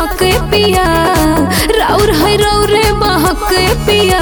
हक पिया राउर है रौरे बहक पिया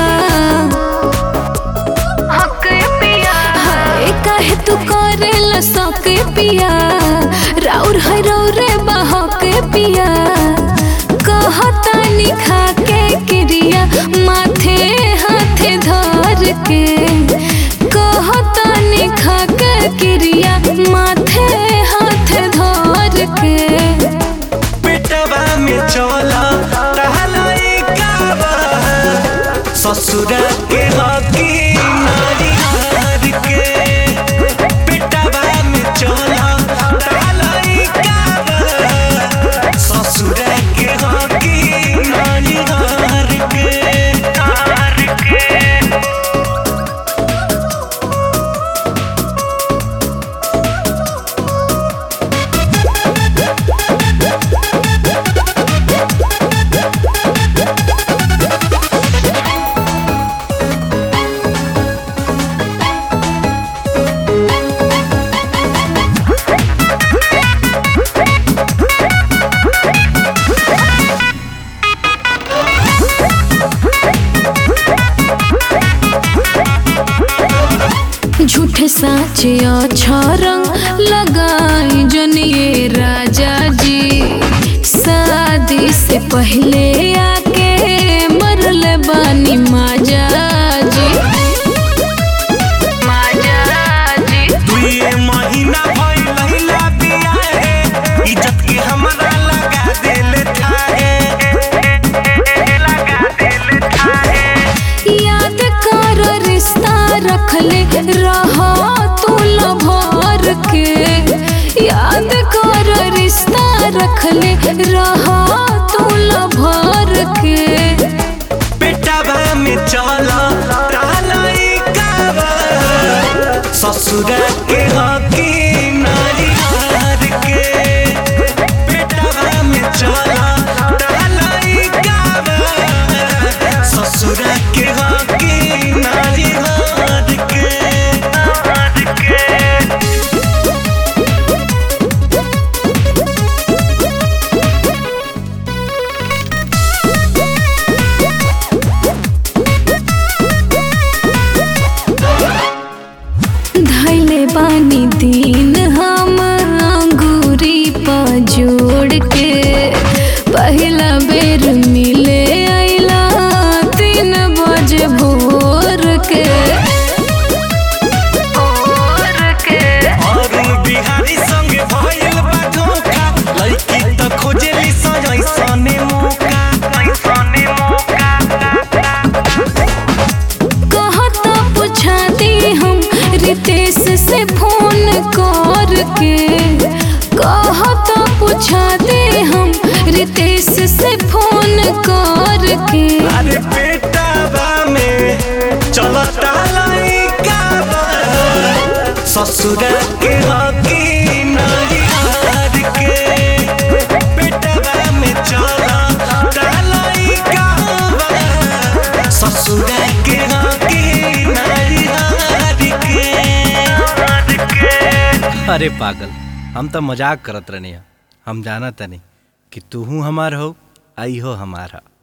हक पिया हाय काहे तू करेला सक पिया राउर है रौरे बहक पिया कहता निखा के क्रिया माथे हाथे धर के कहता निखा के क्रिया माथे हाथे धर के पेटवा में चला टहलाई काबा ससुरा के हकी नारी हार के पेटवा में चला टहलाई काबा ससुरा के हकी नारी हार के हार के झूठे साचे अच्छा रंग लगाई जनिए राजा जी शादी से पहले आके मरल बानी माजा जी माजा जी दुए महीना भइल लहिला बियाहे इज्जत के हमरा लगा देले थाहे लगा देले थाहे याद कर रिश्ता रखले रहा तू भर के याद कर रिश्ता रखले रहा तू भर के पेटवा में चला टालाई काबा ससुरा के हकी नारी हार के पेटवा में चला टालाई काबा ससुरा के हकी नारी हार के हार के धैले बानी दिन हम अंगूरी पर जोड़ के पहला बेर मिले आइला तीन बजे भोर के भोर के अरुण बिहारी संगे भइल बा धोखा लड़की त खोजेली सजै सने मौका सने मौका कहता पूछा दी हम रितेश से फोन करके कहता पूछा दे हम रितेश से फोन करके अरे पेटावा में चलता लइका बा ससुरा के हकी नारी हार के पेटावा में चलता लइका बा ससुरा के हकी नारी हार के हार के अरे पागल हम तो मजाक करत रहनी हम जाना तनी कि तू हमार हो आई हो हमारा